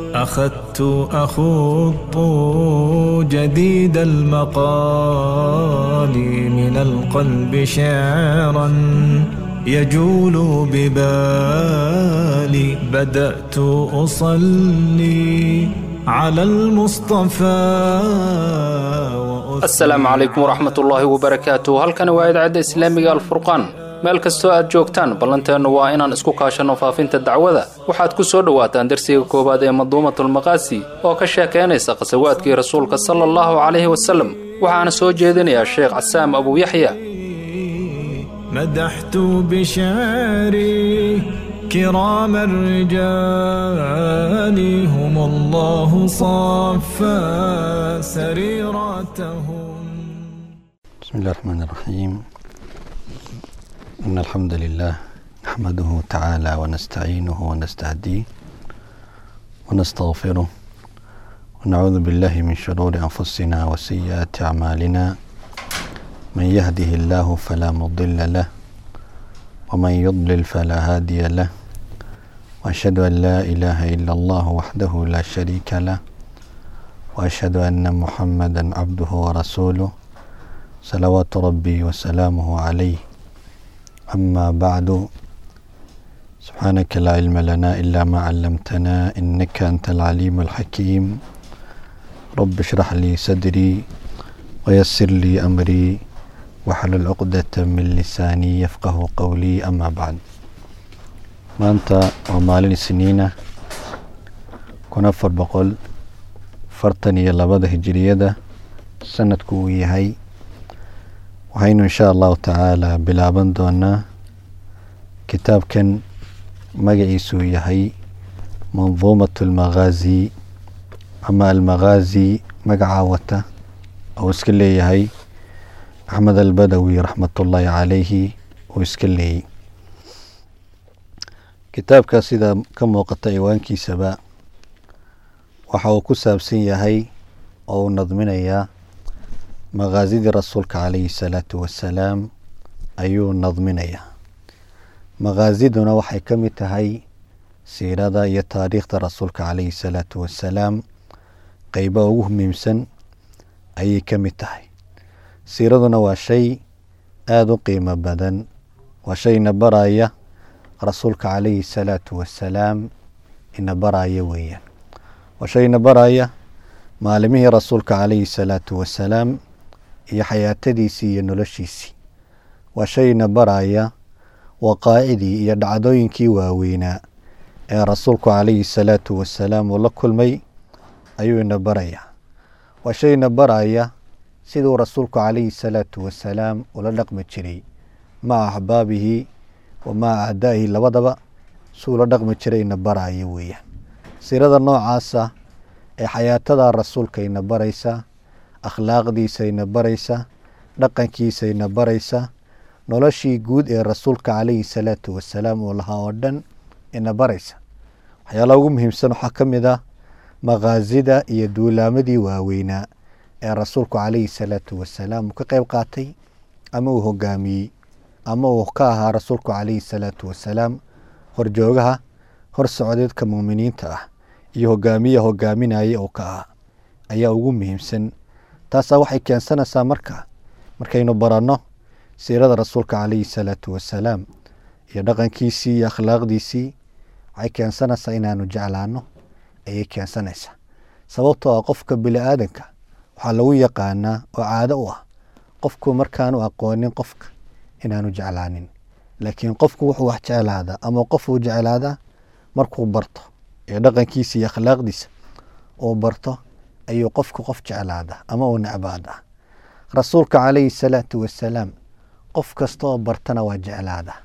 أخذت أخوض جديد المقال من القلب شعرا يجول ببالي بدأت أصلي على المصطفى asalaamu calaykum waraxmat ullaahi wabarakaatu halkani waa idaacadda islaamiga alfurqaan meel kastoo aad joogtaan ballanteennu waa inaan isku kaashanno faafinta dacwada waxaad ku soo dhowaataan darsiga koowaad ee maduumatulmaqaasi oo ka sheekaynaysa khasawaadkii rasuulka sala allahu calayhi wasalem waxaana soo jeedinayaa sheekh casaam abuuyaxya مدحت بشعري كرام الرجال هم الله صفى سريرتهم بسم الله الرحمن الرحيم إن الحمد لله نحمده تعالى ونستعينه ونستهديه ونستغفره ونعوذ بالله من شرور أنفسنا وسيئات أعمالنا من يهده الله فلا مضل له ومن يضلل فلا هادي له وأشهد أن لا إله إلا الله وحده لا شريك له وأشهد أن محمدا عبده ورسوله صلوات ربي وسلامه عليه أما بعد سبحانك لا علم لنا إلا ما علمتنا إنك أنت العليم الحكيم رب اشرح لي صدري ويسر لي أمري واحلل عقدة من lisaanii yafqahu qowlii ama bacd maanta waa maalin isniina kun afar boqol fartan iyo labada hijiriyada sanadku uu yahay waxaynu insha allahu tacaala bilaaban doonaa kitaabkan magaciisuu yahay manduumat almagaazi ama almagaazi magacaa wata oo iska leeyahay axmed albadawi raxmatullaahi calayhi uu iska leeyey kitaabka sida ka muuqata ciwaankiisaba waxa uu ku saabsan yahay oo uu nadminayaa maqaasidii rasuulka calayhi salaatu wasalaam ayuu nadminayaa maqaasiduna waxay ka mid tahay siirada iyo taariikhda rasuulka calayhi salaatu wasalaam qeyba ugu muhiimsan ayay ka mid tahay siiraduna waa shay aada u qiimo badan waa shay ina baraya rasuulka calayhi salaatu wasalaam ina baraya weeyaan waa shay ina baraya maalimihii rasuulka calayhi salaatu wasalaam iyo xayaatadiisii iyo noloshiisii waa shay ina baraya waqaacidii iyo dhacdooyinkii waaweynaa ee rasuulku calayhi salaatu wasalaam uu la kulmay ayuu ina baraya waa shay ina baraya siduu rasuulku calayhi salaatu wasalaam ula dhaqmi jiray maca axbaabihi wa maca acdaa'ihi labadaba si ula dhaqmi jiray ina baraya weeyaan siirada noocaasa ee xayaatada rasuulka ina baraysa akhlaaqdiisa ina baraysa dhaqankiisa ina baraysa noloshii guud ee rasuulka calayhi salaatu wasalaam uu lahaa oo dhan ina baraysa waxyaalaha ugu muhiimsan waxaa ka mid ah maqaasida iyo duulaamadii waaweynaa ee rasuulku calayhi salaatu wasalaam uu ka qeyb qaatay ama uu hogaamiyey ama uu ka ahaa rasuulku calayhi salaatu wasalaam horjoogaha hor socdeedka muuminiinta ah iyo hogaamiya hogaaminaya uu ka ahaa ayaa ugu muhiimsan taasaa waxay keensanaysaa marka markaynu baranno siirada rasuulka calayhi salaatu wasalaam iyo dhaqankiisii iyo akhlaaqdiisii waxay keensanaysaa inaanu jeclaano ayay keensanaysaa sababtoo ah qofka bini aadanka waxaa lagu yaqaanaa oo caado u ah qofku markaanu aqoonin qofka inaanu jeclaanin laakiin qofku wuxuu wax jeclaadaa ama qofuu jeclaadaa markuu barto ee dhaqankiisa iyo akhlaaqdiisa uu barto ayuu qofku qof jeclaadaa ama uu necbaadaa rasuulka calayhi salaatu wasalaam qof kasta oo bartana waa jeclaadaa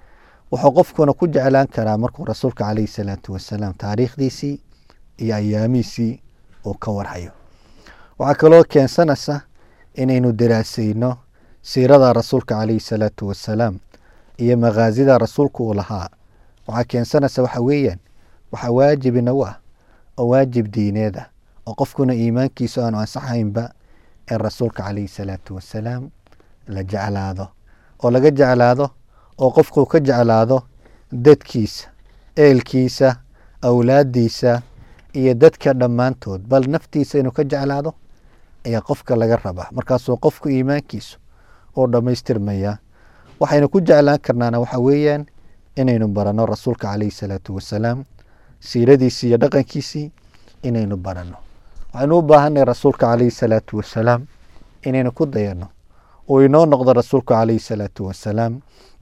wuxuu qofkuna ku jeclaan karaa markuu rasuulka calayhi salaatu wasalaam taariikhdiisii iyo ayaamihiisii uu ka warhayo waxaa kaloo keensanaysa inaynu daraasayno siirada rasuulka calayhi salaatu wasalaam iyo maqaasida rasuulku uu lahaa waxaa keensanaysa waxa weeyaan waxaa waajib inagu ah oo waajib diineed ah oo qofkuna iimaankiisu aanu ansaxaynba in rasuulka calayhi salaatu wasalaam la jeclaado oo laga jeclaado oo qofku ka jeclaado dadkiisa eelkiisa awlaadiisa iyo dadka dhammaantood bal naftiisa inuu ka jeclaado ayaa qofka laga rabaa markaasuu qofku iimaankiisu oo dhammaystirmayaa waxaynu ku jeclaan karnaana waxa weeyaan inaynu baranno rasuulka calayhi salaatu wasalaam siiradiisii iyo dhaqankiisii inaynu baranno waxaynu u baahannahay rasuulka calayhi salaatu wasalaam inaynu ku dayanno uu inoo noqdo rasuulku calayhi salaatu wasalaam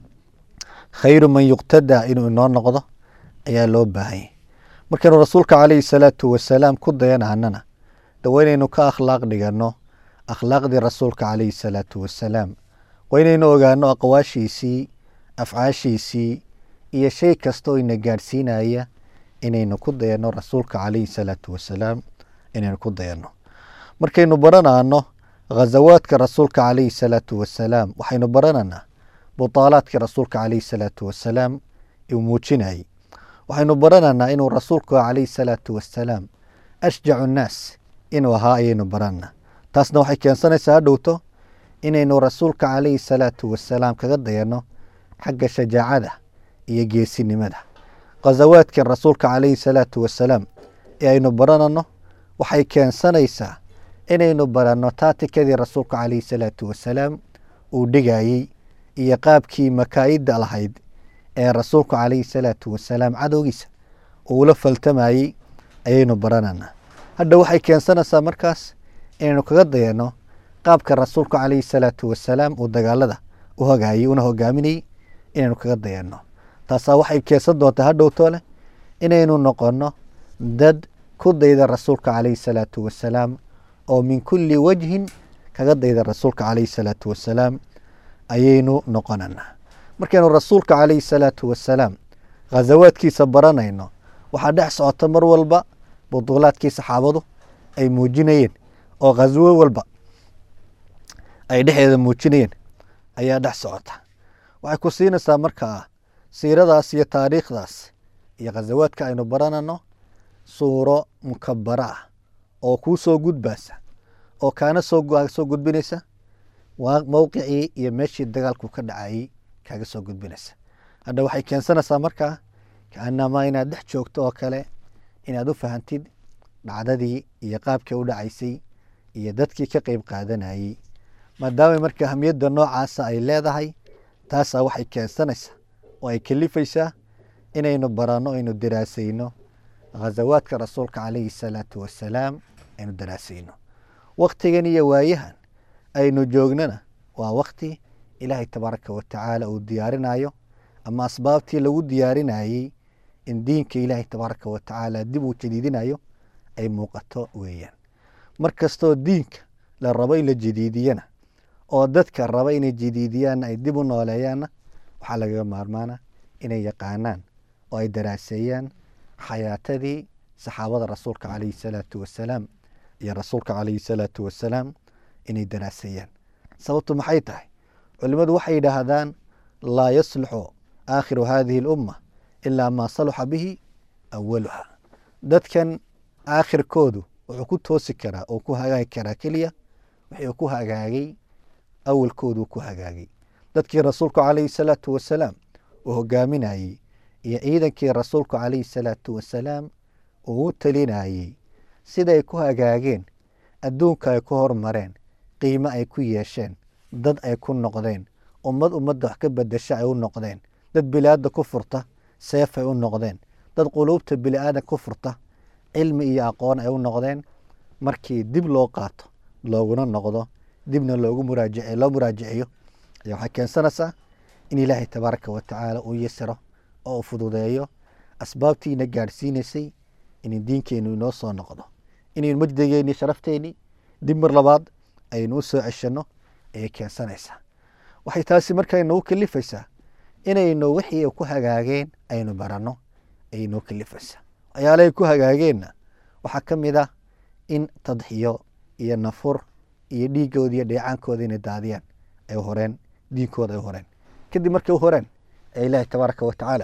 khayru man yuqtadaa inuu inoo noqdo ayaa loo baahanyay markaynu rasuulka calayhi salaatu wasalaam ku dayanahanana de waa inaynu ka akhlaaq dhiganno akhlaaqdii rasuulka calayhi salaatu wasalaam waa inaynu ogaano aqwaashiisii afcaashiisii iyo shay kasta oo ina gaadhsiinaya inaynu ku dayanno rasuulka calayhi salaatu wasalaam inaynu ku dayanno markaynu baranaano ghazawaadka rasuulka calayhi salaatu wasalaam waxaynu barananaa butaalaadkii rasuulka calayhi salaatu wasalaam uu muujinayay waxaynu barananaa inuu rasuulku calayhi salaatu wasalaam ashjacu nnaas inuu ahaa ayaynu barananaa taasna waxay keensanaysaa hadhowto inaynu rasuulka calayhi salaatu wasalaam kaga dayanno xagga shajaacada iyo geesinimada ghazawaadkan rasuulka calayhi salaatu wasalaam ee aynu baranano waxay keensanaysaa inaynu baranno taatikadii rasuulka calayhi salaatu wasalaam uu dhigayey iyo qaabkii makaa'idda lahayd ee rasuulku calayhi salaatu wasalaam cadowgiisa uula faltamayey ayaynu barananaa hadda waxay keensanaysaa markaas inaynu kaga dayanno qaabka rasuulku calayhi salaatu wasalaam uu dagaalada u hogayey una hogaaminayey inaynu kaga dayanno taasaa waxay keensan doontaa hadhowtoo leh inaynu noqonno dad ku dayda rasuulka calayhi salaatu wasalaam oo min kulli wajhin kaga dayda rasuulka calayhi salaatu wasalaam ayaynu noqonanaa markaynu rasuulka calayhi salaatu wasalaam ghazawaadkiisa baranayno waxaa dhex socota mar walba buduulaadkii saxaabadu ay muujinayeen oo ghaswo walba ay dhexeeda muujinayeen ayaa dhex socota waxay ku siinaysaa markaa siiradaas iyo taariikhdaas iyo ghazawaadka aynu baranano suuro mukabara ah oo kuu soo gudbaysa oo kaana soo soo gudbinaysa waa mowqicii iyo meeshii dagaalku ka dhacayey kaaga soo gudbinaysa hadda waxay keensanaysaa markaa kaanamaa inaad dhex joogto oo kale inaad u fahantid dhacdadii iyo qaabkii u dhacaysay iyo dadkii ka qeyb qaadanayey maadaama marka ahamiyadda noocaasa ay leedahay taasaa waxay keensanaysaa oo ay kalifaysaa inaynu baranno aynu daraasayno ghazawaadka rasuulka calayhi salaatu wasalaam aynu daraasayno waktigan iyo waayahan aynu joognana waa wakti ilaahay tabaaraka watacaala uu diyaarinayo ama asbaabtii lagu diyaarinayey in diinka ilaahay tabaaraka watacaala dib uu jadiidinayo ay muuqato weeyaan mar kastoo diinka la rabo in la jadiidiyana oo dadka raba inay jadiidiyaanna ay dib u nooleeyaanna waxaa lagaga maarmaana inay yaqaanaan oo ay daraaseeyaan xayaatadii saxaabada rasuulka calayhi salaatu wasalaam iyo rasuulka calayhi salaatu wasalaam inay daraaseeyaan sababtu maxay tahay culimmadu waxay yidhaahdaan laa yasluxu aakhiru hadihi alumma ilaa maa saluxa bihi awaluha dadkan aakhirkoodu wuxuu ku toosi karaa oo ku hagaagi karaa keliya wixii ku hagaagay awalkooduu ku hagaagay dadkii rasuulku calayhi salaatu wasalaam uu hogaaminayey iyo ciidankii rasuulku calayhi salaatu wasalaam uu u talinayey siday ku hagaageen adduunka ay ku hormareen qiimo ay ku yeesheen dad ay ku noqdeen ummad ummadda wax ka bedesha ay u noqdeen dad biliaada ku furta seef ay u noqdeen dad quluubta biliaadan ku furta cilmi iyo aqoon ay u noqdeen markii dib loo qaato looguna noqdo dibna loogu muraajic loo muraajiciyo ayaa waxay keensanaysaa in ilaahay tabaaraka watacaala uu yasiro oo uu fududeeyo asbaabtiina gaadhsiinaysay in diinkeenu inoo soo noqdo inaynu majdigeeni sharafteenii dib mar labaad aynu u soo ceshanno ayay keensanaysaa waxay taasi markaa nagu kalifaysaa inaynu wixii ku hagaageen aynu baranno ayay noo kalifaysaa waxyaalahay ku hagaageenna waxaa ka mid ah in tadxiyo iyo nafur iyo dhiiggooda iyo dheecaankooda inay daadiyaan ay horeen diinkooda ay horeen kadib markay u horeen ee ilaahi tabaaraka watacaala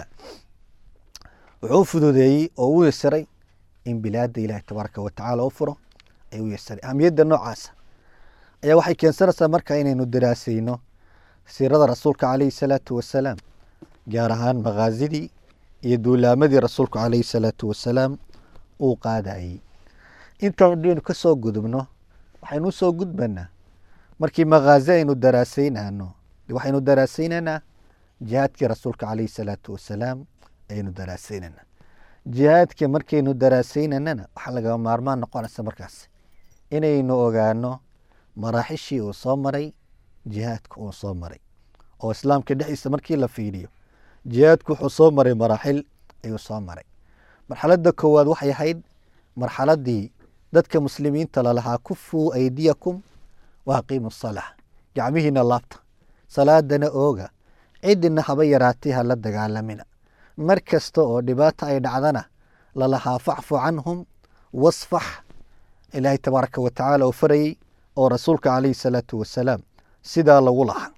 wuxuu u fududeeyey oo u yasiray in bilaada ilaahi tabaaraka watacaala u furo ay u yasiray ahamiyadda noocaasa ayaa waxay keensanaysaa markaa inaynu daraasayno siirada rasuulka calayhi salaatu wasalaam gaar ahaan makaazidii iyo duulaamadii rasuulku calayhi salaatu wasalaam uu qaadayey intaan hadaynu ka soo gudubno waxaynu usoo gudbanaa markii makhaazi aynu daraasaynano waxaynu daraasaynaynaa jihaadkii rasuulka calayhi salaatu wasalaam ayaynu daraasaynanaa jihaadka markaynu daraasaynanana waxaa lagama maarmaan noqonaysa markaas inaynu ogaano maraaxishii uu soo maray jihaadka uu soo maray oo islaamka dhexdiisa markii la fiiriyo jihaadku wuxuu soo maray maraaxil ayuu soo maray marxaladda koowaad waxay ahayd marxaladii dadka muslimiinta lalahaa kufuu aydiyakum wa aqiimu salaa gacmihiina laabta salaadana ooga cidina haba yaraatay ha la dagaalamina mar kasta oo dhibaata ay dhacdana lalahaa facfu canhum wasfax ilaahay tabaaraka wa tacaala uu farayey oo rasuulka calayhi salaatu wasalaam sidaa lagu lahaa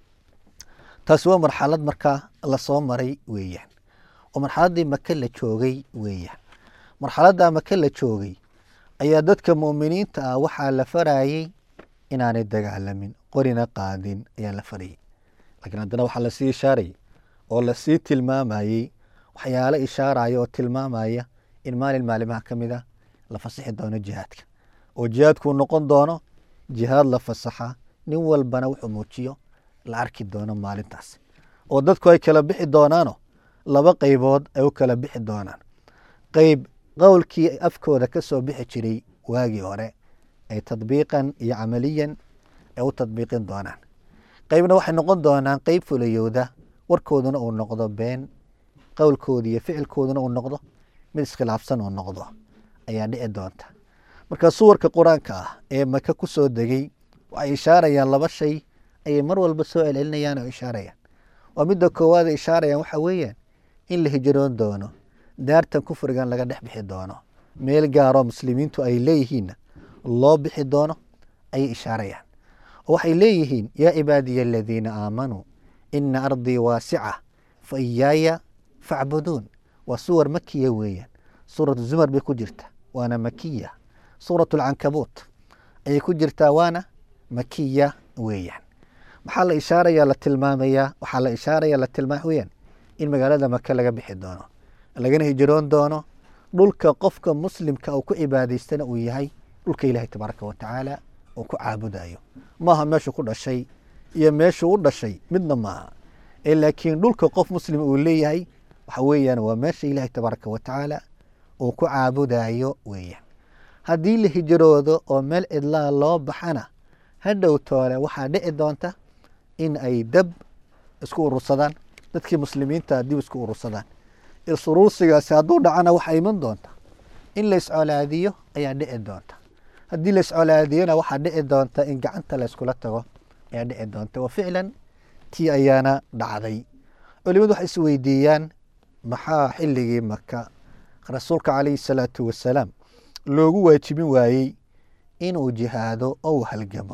taasi waa marxalad markaa lasoo maray weeyaan oo marxaladdii maka la joogay weeyaan marxaladdaa maka la joogay ayaa dadka mu'miniinta ah waxaa la farayey inaanay dagaalamin qorina qaadin ayaa la farayey laakiin haddana waxaa lasii ishaarayay oo lasii tilmaamayey waxyaalo ishaaraya oo tilmaamaya in maalin maalimaha ka mid a la fasixi doono jihaadka oo jihaadkuu noqon doono jihaad la fasaxa nin walbana wuxuu muujiyo la arki doono maalintaas oo dadku ay kala bixi doonaano laba qaybood ay u kala bixi doonaan qeyb qowlkii afkooda ka soo bixi jiray waagii hore ay tadbiiqan iyo camaliyan ay u tadbiiqin doonaan qeybna waxay noqon doonaan qeyb fulayowda warkooduna uu noqdo been qowlkooda iyo ficilkooduna uu noqdo mid iskhilaafsan uu noqdo ayaa dhici doonta marka suwarka qur-aanka ah ee maka ku soo degay waxay ishaarayaan laba shay ayay mar walba soo celcelinayaan oo ishaarayaan waa midda koowaad ay ishaarayaan waxa weeyaan in la hijroon doono daartan kufrigan laga dhex bixi doono meel gaaroo muslimiintu ay leeyihiinna loo bixi doono ayay ishaarayaan oo waxay leeyihiin yaa cibaadiya aladiina aamanuu ina ardii waasica fa iyaaya facbuduun waa suwar makiya weeyaan suuratu zumar bay ku jirta waana makiya suuratu alcankabuut ayay ku jirtaa waana makiya weeyaan maxaa la ishaaraya la tilmaamayaa waxaa la ishaaraya la tilmaama weyaan in magaalada maka laga bixi doono lagana hijroon doono dhulka qofka muslimka uu ku cibaadaystana uu yahay dhulka ilaahay tabaaraka wa tacaala uu ku caabudayo maaha meeshuu ku dhashay iyo meeshuu u dhashay midna maaha ee laakiin dhulka qof muslim uu leeyahay waxa weeyaan waa meesha ilaahay tabaaraka wa tacaala uu ku caabudayo weeyaan haddii la hijroodo oo meel cidlaa loo baxana hadhow toole waxaa dhici doonta in ay dab isku urursadaan dadkii muslimiinta dib isku urursadaan is-urursigaasi hadduu dhacana waxaa iman doonta in la iscolaadiyo ayaa dhici doonta haddii la iscolaadiyona waxaa dhici doonta in gacanta la yskula tago ayaa dhici doonta wa ficlan tii ayaana dhacday culimadu waxay isweydiiyaan maxaa xilligii maka rasuulka calayhi salaatu wasalaam loogu waajibin waayey inuu jihaado oo uu halgamo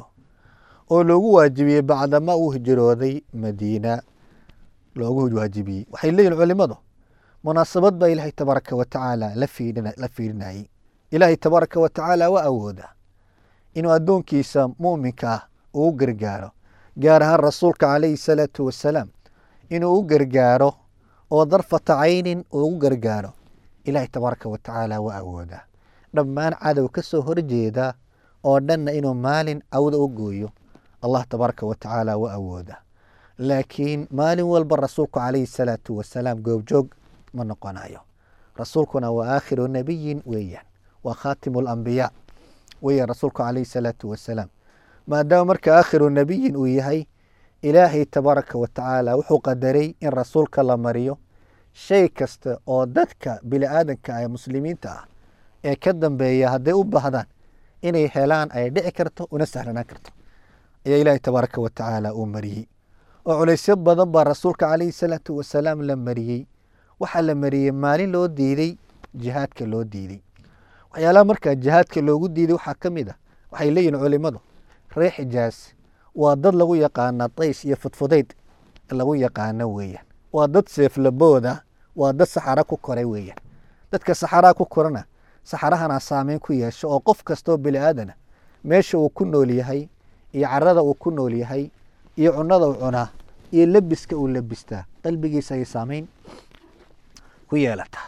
oo loogu waajibiyey bacdama uu hijrooday madiina loogu waajibiyey waxay leeyihin culimadu munaasabad baa ilaahay tabaaraka wa tacaala la fiirinayey ilaahay tabaaraka wa tacaala waa awooda inuu addoonkiisa mu'minka ah uu gargaaro gaar ahaan rasuulka calayhi salaatu wasalaam inuu u gargaaro oo darfata caynin uu ugu gargaaro ilaahay tabaaraka wa tacaala waa awooda dhammaan cadow ka soo horjeeda oo dhanna inuu maalin cawda u gooyo allah tabaaraka wa tacaala waa awooda laakiin maalin walba rasuulku calayhi salaatu wasalaam goobjoog ma noqonayo rasuulkuna waa aakhiru nabiyin weeyaan waa khaatimu lambiyaa weeyaan rasuulku calayhi salaatu wasalaam maadaama marka aakhiru nabiyin uu yahay ilaahay tabaaraka wa tacaala wuxuu qadaray in rasuulka la mariyo shay kasta oo dadka bini aadanka ee muslimiinta ah ee ka dambeeya hadday u baahdaan inay helaan ay dhici karto una sahlanaan karto ayaa ilaahay tabaaraka wa tacaala uu mariyey oo culaysyo badan baa rasuulka calayhi salaatu wasalaam la mariyey waxaa la mariyey maalin loo diiday jihaadka loo diiday waxyaalaha markaa jihaadka loogu diiday waxaa ka mid ah waxay leeyihin culimadu reer xijaas waa dad lagu yaqaana days iyo fudfudayd lagu yaqaano weeyaan waa dad seeflabooda waa dad saxara ku koray weeyaan dadka saxaraa ku korana saxarahana saameyn ku yeesho oo qof kastoo bini aadana meesha uu ku nool yahay iyo carada uu ku nool yahay iyo cunada uu cunaa iyo lebiska uu lebistaa qalbigiisa ayay saameyn ku yeelataa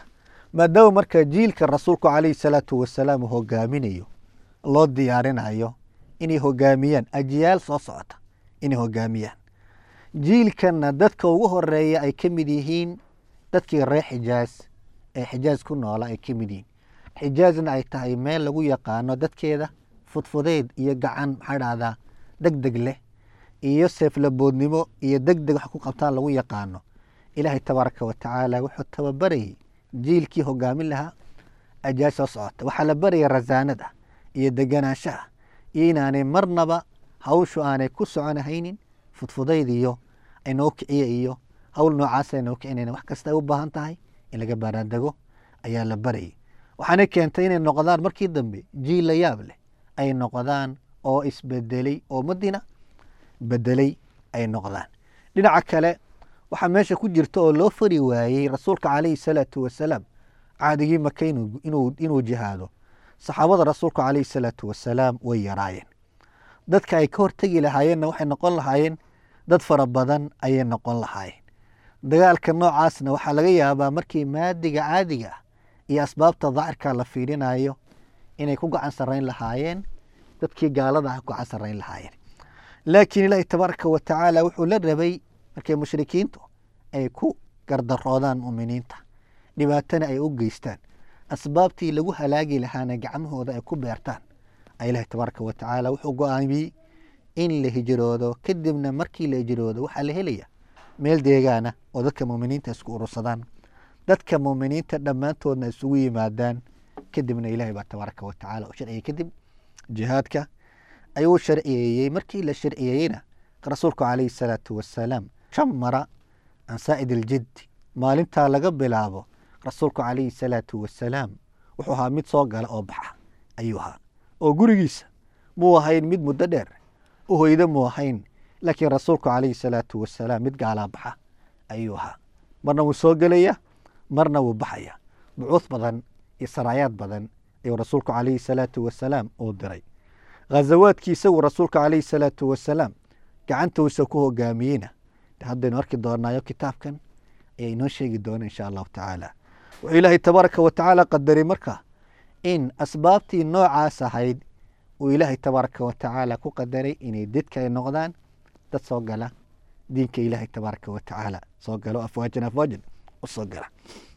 maadaama marka jiilka rasuulku calayhi salaatu wasalaam uu hogaaminayo loo diyaarinayo inay hogaamiyaan ajiyaal soo socota inay hogaamiyaan jiilkanna dadka ugu horeeya ay ka mid yihiin dadkii reer xijaaz ee xijaaz ku noola ay ka mid yihiin xijaazna ay tahay meel lagu yaqaano dadkeeda fudfudeyd iyo gacan maxaa dhahdaa deg deg leh iyo seeflaboodnimo iyo deg deg wax ku qabtaan lagu yaqaano ilaahay tabaaraka wa tacaala wuxuu tababarayay jiilkii hogaamin lahaa ajaaj soo socota waxaa la baraya rasaanada iyo deganaanshaha iyo inaanay marnaba hawshu aanay ku soconahaynin fudfudayd iyo aynoo kiciye iyo hawl noocaas aynoo kicinayna wax kasta ay u baahan tahay in laga baaraandego ayaa la barayay waxaana keentay inay noqdaan markii dambe jiil la yaab leh ay noqdaan oo isbedelay oo madiina bedelay ay noqdaan dhinaca kale waxaa meesha ku jirta oo loo fari waayey rasuulka calayhi salaatu wasalaam caadigii maka inuu- inuu inuu jihaado saxaabada rasuulka calayhi salaatu wasalaam way yaraayeen dadka ay ka hortegi lahaayeenna waxay noqon lahaayeen dad fara badan ayay noqon lahaayeen dagaalka noocaasna waxaa laga yaabaa markii maadiga caadiga ah iyo asbaabta daahirka la fiirinayo inay ku gacan sarrayn lahaayeen dadkii gaalada ah ku gacan sarrayn lahaayeen laakiin ilaahi tabaaraka wa tacaala wuxuu la rabay markay mushrikiintu ay ku gardaroodaan mu'miniinta dhibaatana ay u geystaan asbaabtii lagu halaagi lahaana gacmahooda ay ku beertaan ayaa ilaahi tabaaraka wa tacaala wuxuu go-aamiyey in la hijroodo kadibna markii la hijroodo waxaa la helaya meel deegaana oo dadka mu'miniinta isku urursadaan dadka mu'miniinta dhammaantoodna isugu yimaadaan kadibna ilaahi baa tabaaraka wa tacaala u sharciyey kadib jihaadka ayuu sharciyeeyey markii la sharciyeeyeyna rasuulku calayhi salaatu wasalaam shan mara can saa'id aljiddi maalintaa laga bilaabo rasuulku calayhi salaatu wasalaam wuxuu ahaa mid soo gala oo baxa ayuu ahaa oo gurigiisa muu ahayn mid muddo dheer u hoydo muu ahayn laakiin rasuulku calayhi salaatu wasalaam mid gaalaa baxa ayuu ahaa marna wuu soo gelaya marna wuu baxaya bucuud badan iyo saraayaad badan ayuu rasuulku calayhi salaatu wasalaam uu diray ghazawaadkii isagu rasuulka calayhi salaatu wasalaam gacantuusa ku hogaamiyeyna de haddaynu arki doonaayo kitaabkan ayaa inoo sheegi doona insha allahu tacaala wuxuu ilaahay tabaaraka wa tacaala qadaray marka in asbaabtii noocaas ahayd uu ilaahay tabaaraka wa tacaala ku qadaray inay dadka ay noqdaan dad soo gala diinka ilaahay tabaaraka wa tacaala soo galo afwaajan afwaajan u soo gala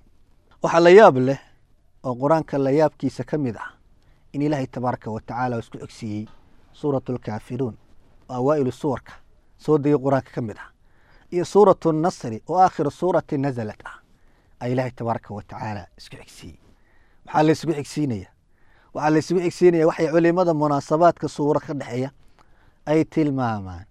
waxaa la yaab leh oo qur-aanka la yaabkiisa ka mid ah in ilaahay tabaaraka wa tacaala uu isku egsiiyey suuratu lkaafiruun oo awaa'ilu suwarka soo degay qur-aanka ka mid ah iyo suuratu nasri oo aakhiru suurati nazalat ah ayaa ilaahay tabaaraka wa tacaala isku xigsiiyey maxaa la isugu xigsiinaya waxaa la isugu xigsiinaya waxay culimada munaasabaadka suuro ka dhexeeya ay tilmaamaan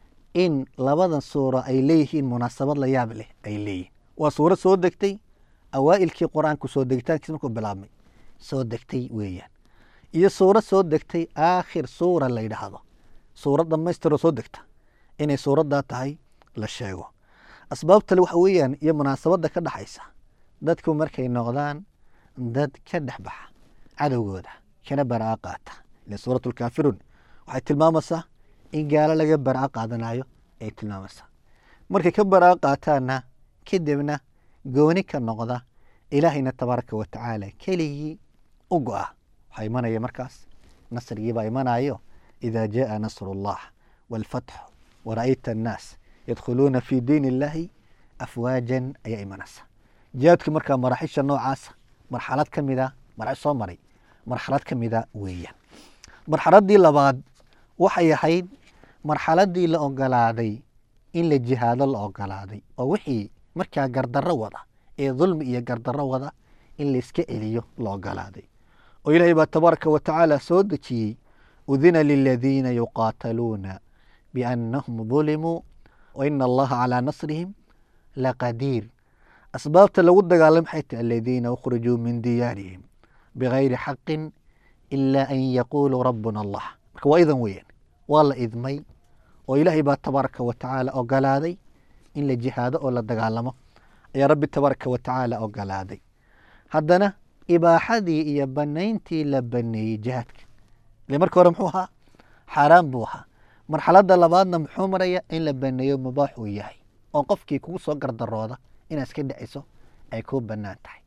in labadan suuro ay leeyihiin munaasabad la yaab leh ay leeyihiin waa suuro soo degtay awaa'ilkii qur-aanku soo degitaankiisa markuu bilaabmay soo degtay weeyaan iyo suuro soo degtay aakhir suura la yidhaahdo suuro dhammaystiroo soo degta inay suuraddaa tahay la sheego asbaabtale waxa weeyaan iyo munaasabadda ka dhexaysa dadku markay noqdaan dad ka dhex baxa cadowgooda kana baraa qaata ila suuratu lkaafiruun waxay tilmaamaysaa in gaalo laga baraa qaadanayo ay tilmaamaysaa markay ka baraa qaataanna kadibna gooni ka noqda ilaahayna tabaaraka wa tacaala keligii u go-a waxaa imanaya markaas nasrigiibaa imanayo idaa jaaa nasru llah waalfatxu wara'ayta annaas yadkhuluuna fi diin illaahi afwaajan ayaa imanaysa jihaadku markaa maraaxisha noocaasa marxalad ka mida marxalad soo maray marxalad ka mida weeyaan marxaladdii labaad waxay ahayd marxaladdii la ogolaaday in la jihaado la ogolaaday oo wixii markaa gardarro wada ee dulmi iyo gardarro wada in layska celiyo la ogolaaday oo ilaahay baa tabaaraka wa tacaala soo dejiyey udina liladiina yuqaataluuna biannahum dulimuu waina allaha calaa nasrihim laqadiir asbaabta lagu dagaalam maxay tahay aladiina ukhrijuu min diyaarihim bigayri xaqin ilaa an yaquuluu rabbuna allah marka waa idan weeyaan waa la idmay oo ilaahay baa tabaaraka wa tacaala ogolaaday in la jihaado oo la dagaalamo ayaa rabbi tabaaraka wa tacaala ogolaaday haddana ibaaxadii iyo banayntii la baneeyey jihaadka ile marka hore muxuu ahaa xaaraan buu ahaa marxaladda labaadna muxuu maraya in la baneeyo mubaax uu yahay oo qofkii kugu soo gardarooda inaad iska dhiciso ay kuu banaan tahay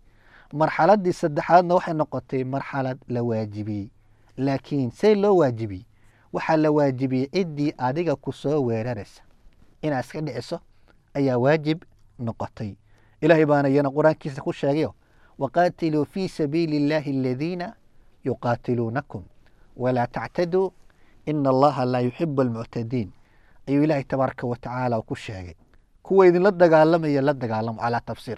marxaladii saddexaadna waxay noqotay marxalad la waajibiyey laakiin see loo waajibiyey waxaa la waajibiyey ciddii adiga ku soo weeraraysa inaad iska dhiciso ayaa waajib noqotay ilaahay baana iyana qur-aankiisa ku sheegayo waqaatiluu fii sabiili illaahi aladiina yuqaatiluunakum walaa tactaduu ina allaha laa yuxibu almuctadiin ayuu ilaahay tabaaraka wa tacaala ku sheegay kuwa idinla dagaalamaya la dagaalamo calaa tafsiir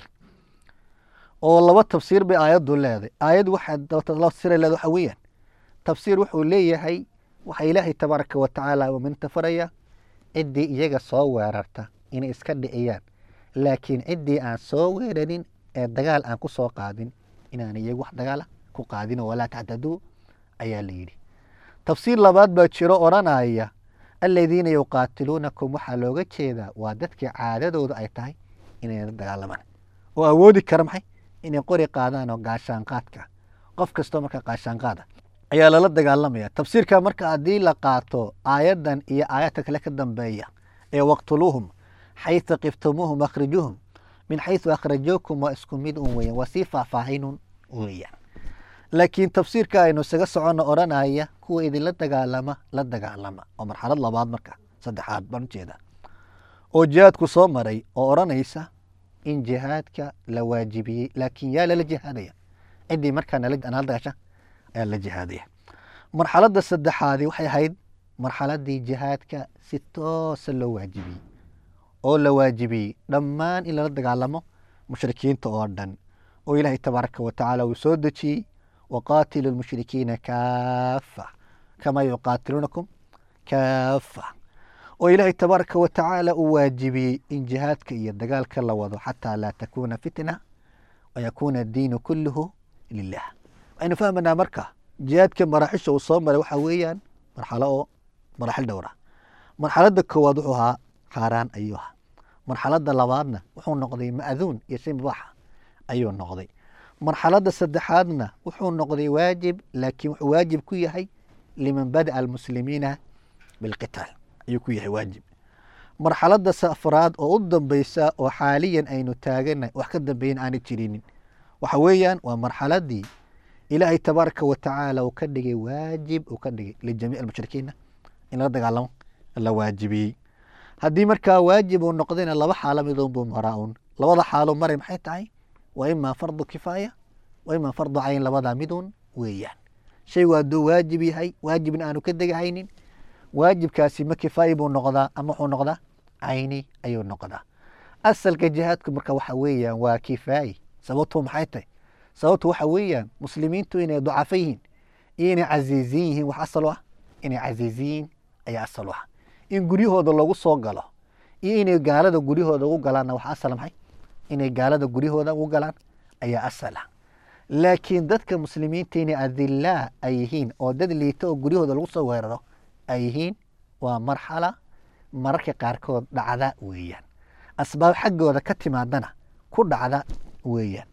oo laba tafsiir bay aayaddu leedahay aayad waxaa tafsiira leeda waxa weeyaan tafsiir wuxuu leeyahay waxaa ilaahay tabaaraka wa tacaala minta faraya ciddii iyaga soo weerarta inay iska dhiciyaan laakiin ciddii aan soo weerarin ee dagaal aan ku soo qaadin inaan iyagu wax dagaala ku qaadin oo walaa tactaduu ayaa la yidhi tafsiir labaad baa jiro odhanaya aladiina yuqaatiluunakum waxaa looga jeedaa waa dadkii caadadooda ay tahay inay la dagaalamaan oo awoodi kara maxay inay qori qaadaan oo gaashaanqaadka qof kastoo marka gaashaanqaada ayaa lala dagaalamaya tafsiirka marka haddii la qaato aayaddan iyo aayadka kale ka dambeeya ee waqtuluuhum xayثa qiftumuuhum akhrijuuhum min xayثu akhrajuukum waa isku mid un weeyaan waa sii faahfaahinun weeyaan laakiin tafsiirka aynu isaga soconno odhanaya kuwa idinla dagaalama la dagaalama oo marxalad labaad marka saddexaad baan ujeedaa oo jihaadku soo maray oo odhanaysa in jihaadka la waajibiyey laakiin yaa lala jihaadaya ciddii markaa nala dagaasha ayaa la jihaadaya marxaladda saddexaadi waxay ahayd marxaladii jihaadka si toosa loo waajibiyey oo la waajibiyey dhammaan in lala dagaalamo mushrikiinta oo dhan oo ilaahay tabaaraka wa tacaala uu soo dejiyey waqaatilu lmushrikiina kaafa kamaa yuqaatiluunakum kaafa oo ilaahay tabaaraka wa tacaala uu waajibiyey in jihaadka iyo dagaalka la wado xataa laa takuuna fitna wayakuuna addiinu kulluhu lilah waxaynu fahmanaa marka jihaadka maraaxisha uu soo maray waxaa weeyaan marxalo oo maraaxil dhowra marxaladda koowaad wuxuu ahaa xaaraan ayuu ahaa marxaladda labaadna wuxuu noqday ma'duun iyo shay mubaaxa ayuu noqday marxaladda saddexaadna wuxuu noqday waajib laakiin wuxuu waajib ku yahay liman bada'a almuslimiina bilqitaal ayuu ku yahay waajib marxaladda afraad oo u dambeysa oo xaaliyan aynu taagana wax ka dambeeyan aanay jirinin waxa weeyaan waa marxaladii ilaahay tabaaraka wa tacaala uu ka dhigay waajib uu ka dhigay lijamiic almushrikiina in la dagaalamo la waajibiyey haddii markaa waajib uu noqdayna laba xaalo midoon buu maraa un labada xaalo maray maxay tahay waa imaa fardu kifaaya waa imaa fardu cayn labadaa midun weeyaan shaygu hadduu waajib yahay waajibna aanu ka degahaynin waajibkaasi ma kifaayi buu noqdaa ama wuxuu noqdaa cayni ayuu noqdaa asalka jihaadku marka waxa weeyaan waa kifaayi sababtu maxay tahay sababtu waxa weeyaan muslimiintu inay ducafo yihiin iyo inay casiiziin yihiin wax asal u ah inay casiiziyiin ayaa asal u ah in guryahooda loogu soo galo iyo inay gaalada guryahooda ugu galaanna wax asal maxay inay gaalada guryahooda ugu galaan ayaa asal ah laakiin dadka muslimiinta inay adilaa ay yihiin oo dad liita oo guryahooda lagu soo weeraro ay yihiin waa marxala mararka qaarkood dhacda weeyaan asbaab xaggooda ka timaadana ku dhacda weeyaan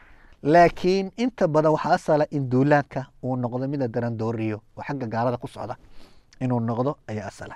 laakiin inta badan waxaa asala in duulaanka uu noqdo mida darandooriyo oo xagga gaalada ku socda inuu noqdo ayaa asala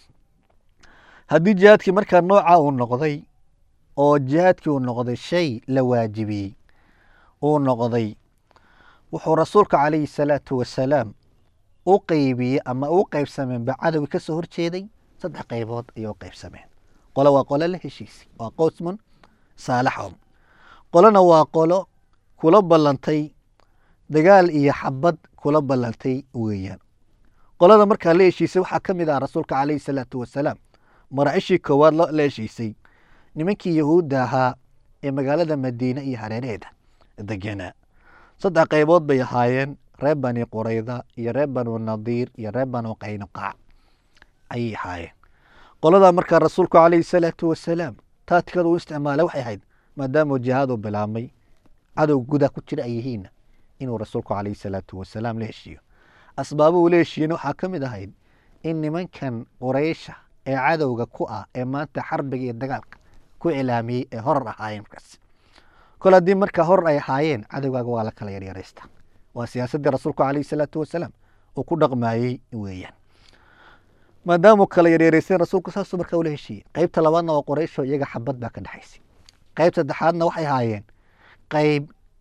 haddii jihaadkii markaa nooca uu noqday oo jihaadkii uu noqday shay la waajibiyey uu noqday wuxuu rasuulka calayhi salaatu wasalaam u qeybiyey ama u qeybsameen ba cadowgii ka soo horjeeday saddex qaybood ayay u qeybsameen qolo waa qolo la heshiisay waa qowsmun saalaxhum qolona waa qolo kula ballantay dagaal iyo xabad kula ballantay weeyaan qolada markaa la heshiisay waxaa ka mid ah rasuulka calayhi salaatu wasalaam maraacishii koowaad la heshiisay nimankii yahuudda ahaa ee magaalada madiine iyo hareeraheeda degenaa saddex qaybood bay ahaayeen reer bani qurayda iyo reer banu nadiir iyo reer banu qaynuqaac ayay ahaayeen qoladaa markaa rasuulku calayhi salaatu wasalaam taatikada uu isticmaalay waxay ahayd maadaamuu jihaadu bilaabmay cadow gudaa ku jira ay yihiinna inuu rasuulku calayhi salaatu wasalaam la heshiiyo asbaabuhu la heshiiyena waxaa ka mid ahayd in nimankan quraysha ee cadowga ku ah ee maanta xarbiga iyo dagaalka ku cilaamiyey ee horar ahaayeen markaas kol haddii markaa horar ay ahaayeen cadowgaaga waa la kala yaryaraysta waa siyaasaddii rasuulku calayhi salaatu wasalaam uu ku dhaqmaayey weeyaan maadaamuu kala yaryaraystay rasuulku saasuu markaa ula heshiiyey qeybta labaadna waa quraysho iyaga xabad baa ka dhexaysay qeyb saddexaadna waxay ahaayeen qeyb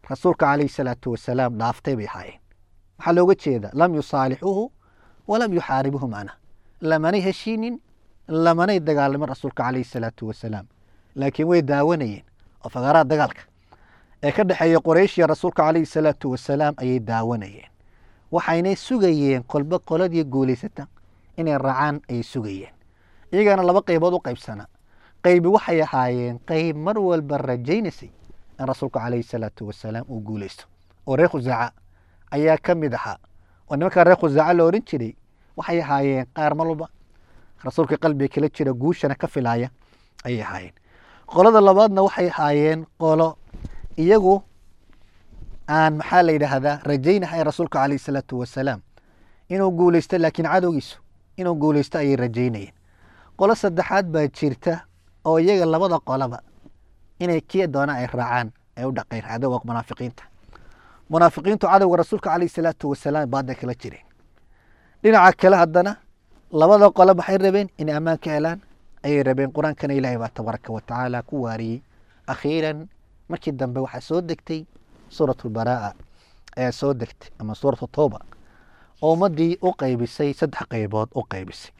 rasuulka calayhi salaatu wasalaam dhaaftay bay ahaayeen waxaa looga jeeda lam yusaalixuuhu walam yuxaaribuhu macna lamanay heshiinin lamanay dagaalamin rasuulka calayhi salaatu wasalaam laakiin way daawanayeen oo faqaraha dagaalka ee ka dhexeeya qoraysh iyo rasuulka calayhi salaatu wasalaam ayay daawanayeen waxaynay sugayeen kolba qoladii guulaysata inay raacaan ayay sugayeen iyagana laba qaybood u qaybsana qaybi waxay ahaayeen qayb mar walba rajaynaysay in rasuulka calayhi salaatu wasalaam uu guulaysto oo reer khusaaca ayaa ka mid ahaa oo nimankaa reer khusaaca la odhan jiray waxay ahaayeen qaar mar walba rasuulka qalbiga kala jira guushana ka filaaya ayay ahaayeen qolada labaadna waxay ahaayeen qolo iyagu aan maxaa la yidhaahdaa rajaynahay rasuulka calayhi salaatu wasalaam inuu guulaysto laakiin cadowgiisu inuu guulaysto ayay rajaynayeen qolo saddexaad baa jirta oo iyaga labada qolaba inay kii doona ay raacaan ay u dhaqeen cadowga munaafiqiinta munaafiqiintu cadowga rasuulka calayhi salaatu wasalaam baada kala jireen dhinaca kale haddana labada qole maxay rabeen inay ammaan ka helaan ayay rabeen qur-aankana ilaahay baa tabaaraka wa tacaala ku waariyey akhiiran markii dambe waxaa soo degtay suurat lbaraa'a ayaa soo degtay ama suuratu tooba oo ummaddii u qaybisay saddex qaybood u qaybisay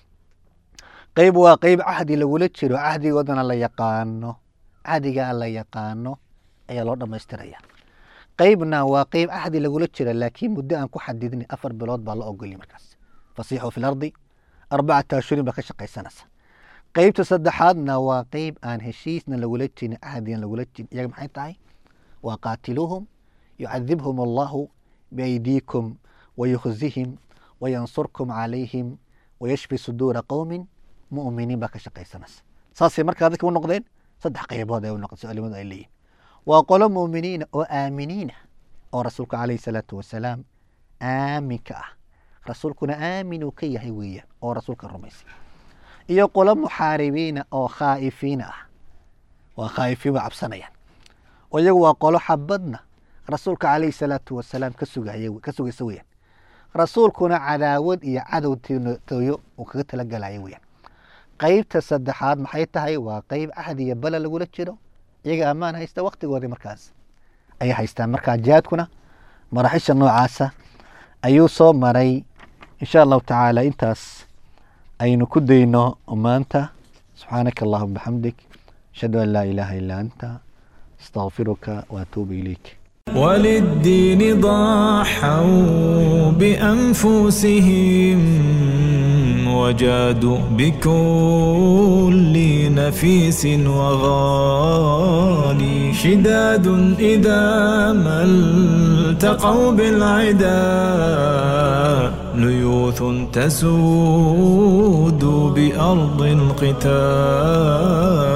qayb waa qayb cahdi lagula jiro cahdigoodana la yaqaano cahdigaa la yaqaano ayaa loo dhammaystiraya qaybna waa qayb cahdi lagula jira laakiin muddo aan ku xadidnay afar bilood baa la ogoliyay markaas fasiixu fi lardi arbacata ashurin baa ka shaqaysanaysa qaybta saddexaadna waa qayb aan heshiisna lagula jirin cahdigan lagula jirin iyaga maxay tahay waa qaatiluuhum yucadibhum allahu biaydiikum wayukhzihim wayansurkum calayhim wayashfi suduura qowmin mu'miniin baa ka shaqaysanaysa saasay markaa dadka u noqdeen saddex qaybood ay u noqdeen culimadu ay leeyihin waa qolo mu'miniina oo aaminiina oo rasuulka calayhi salaatu wasalaam aaminka ah rasuulkuna aamin uu ka yahay weeyaan oo rasuulka rumaysay iyo qolo muxaaribiina oo khaa'ifiina ah waa khaa'ifiin waa cabsanayaan oo iyagu waa qolo xabadna rasuulka calayhi salaatu wasalaam ka sugaya ka sugaysa weeyaan rasuulkuna cadaawad iyo cadow tooyo uu kaga talagalaya weeyaan qaybta saddexaad maxay tahay waa qayb cahdi iyo bala lagula jiro iyaga ammaan haysta waktigoodii markaas ayay haystaan markaa jihaadkuna maraxisha noocaasa ayuu soo maray insha allahu tacaala intaas aynu ku dayno maanta subxaanaka allahuma bixamdik ashhadu an laa ilaaha illaa anta astaqfiruka waatuubu ilayk وللدين ضحوا بأنفسهم وجادوا بكل نفيس وغالي شداد إذا ما التقوا بالعدا ليوث تسود بأرض القتال